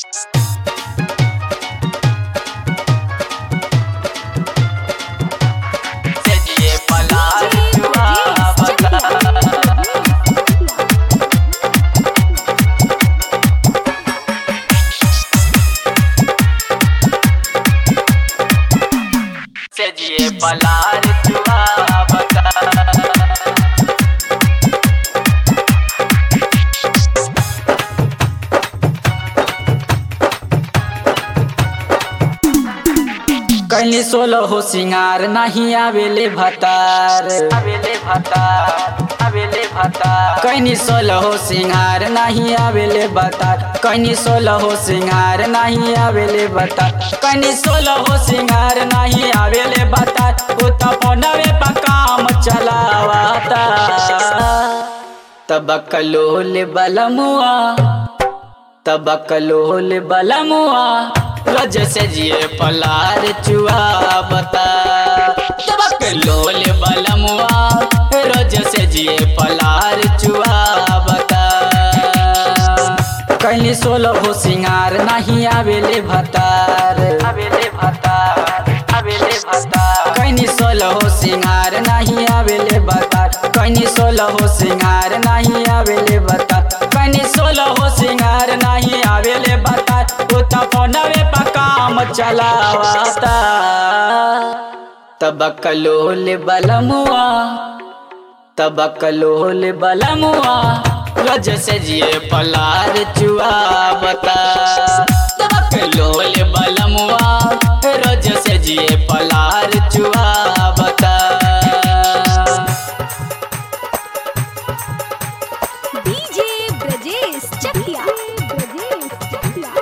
सजिए पलार जुआ बता सजिए पलार जुआ बता कैली सोलो हो सिंगार नहीं आवेले भतार अबेले भतार अबेले भतार कैनी सोलो हो सिंगार नहीं आवेले बतार कैनी सोलो हो सिंगार नहीं आवेले बतार कैनी सोलो हो सिंगार नहीं आवेले बतार उता फोनवे पर काम चलावाता तबकलोल बलमुआ तबकलोल बलमुआ रज से जिए पलार चुआ बता तबकलोल बलमुआ रज से जिए पलार चुआ बता कैली सोलो हो सिंगार नहीं आवेले भतार अबेले भतार अबेले भतार कैनी सोलो हो सिंगार नहीं आवेले बतार कैनी सोलो हो सिंगार नहीं आवेले बतार कैनी सोलो हो सिंगार नहीं आवेले बतार उता फोनवे पर काम चलावाता तबकलोल बलमुआ तबकलोल बलमुआ रज से जिए पलार चुआ बता तबकलोल बलमुआ रज से जिए पलार चुआ बता डीजे ब्रजेश चकिया ब्रजेश चकिया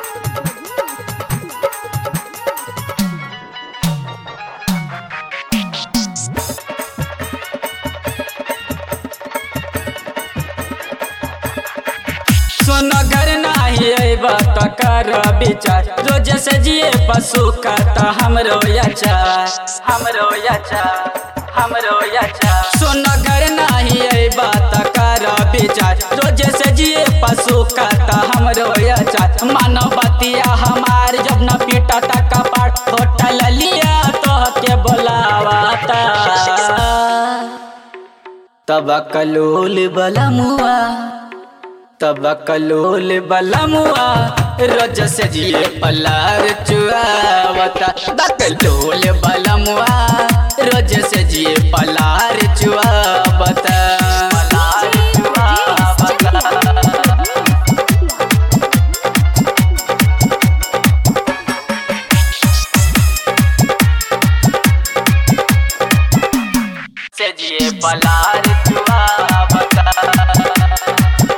सुन घर नाही अइबा त कर विचार रोज से जिए पशु का त हमरो याचार हमरो याचा हमरो याचा सुन घर नाही अइबा त कर विचार रोज से जिए पशु का त हमरो याचार मानव बतिया हमार जब न पीटा त कपाट होटल लिया तो के बोलावाता तबकलोल बलमुआ तबकलोल बलमुआ रोज से जिए पलार चुआवता बकलोल बलमुआ रोज से जिए पलार चुआवता पलार जुआ बता सजिए पलार जुआ बता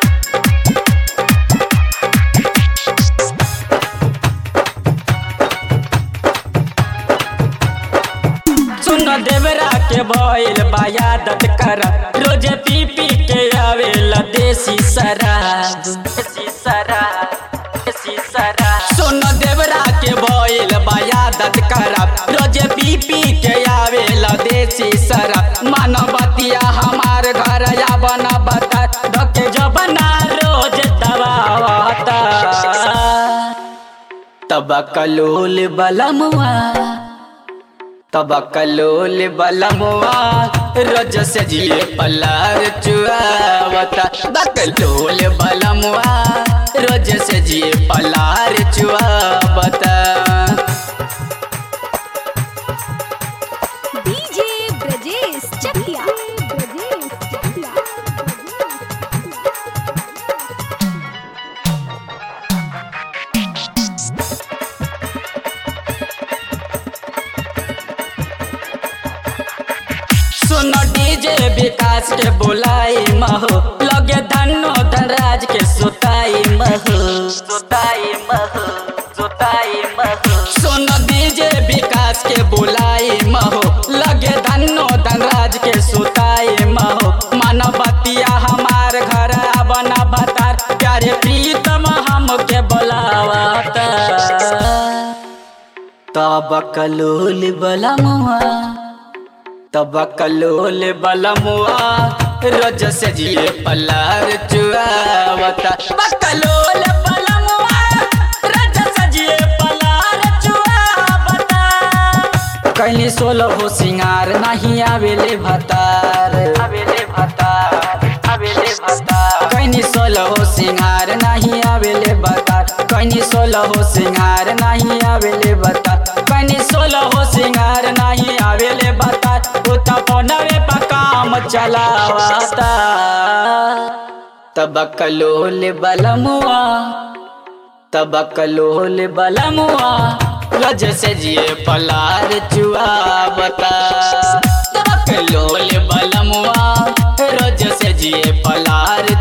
सुन देवरा के भइल बायादत कर रोज पी पी के आवेला देसी शराब देसी शराब देसी शराब सुन देवरा के भइल बायादत करब रोज पी पी के आवेला देसी शराब मानवतिया हमार घर या बना बता धके जबना रोज दबावता तबकलोल बलमुआ तबकलोल बलमुआ रोज से जिए पलार चुआवता बकलोल बलमुआ रोज से जिए पलार चुआवता डीजे ब्रजेश चकिया ब्रजेश चकिया सुनो डीजे विकास के बुलाई महो लगे धनो धनराज के सुताई महो सुताई मह सुताई मह सुनो डीजे विकास के बुलाई महो लगे धनो धनराज के सुताई महो मानवतिया हमार घर बना बतार प्यारे प्रीतम हमके बोलावता तबकलोल बलमुआ तबकलोल बलमुआ रोज से जिए पलार चुआवता बकलोल बलमुआ रोज कैली सोलह हो सिंगार नहीं आवेले भतार आवेले भतार आवेले भतार कैनी सोलह हो सिंगार नहीं आवेले भतार कैनी सोलह हो सिंगार नहीं आवेले भतार कैनी सोलह हो सिंगार नहीं आवेले भतार उता फोनवे पर काम चलावता तबकलोल बलमुआ तबकलोल बलमुआ रज से जिए पलार चुआवता तबकलोल बलमुआ रज से जिए पलार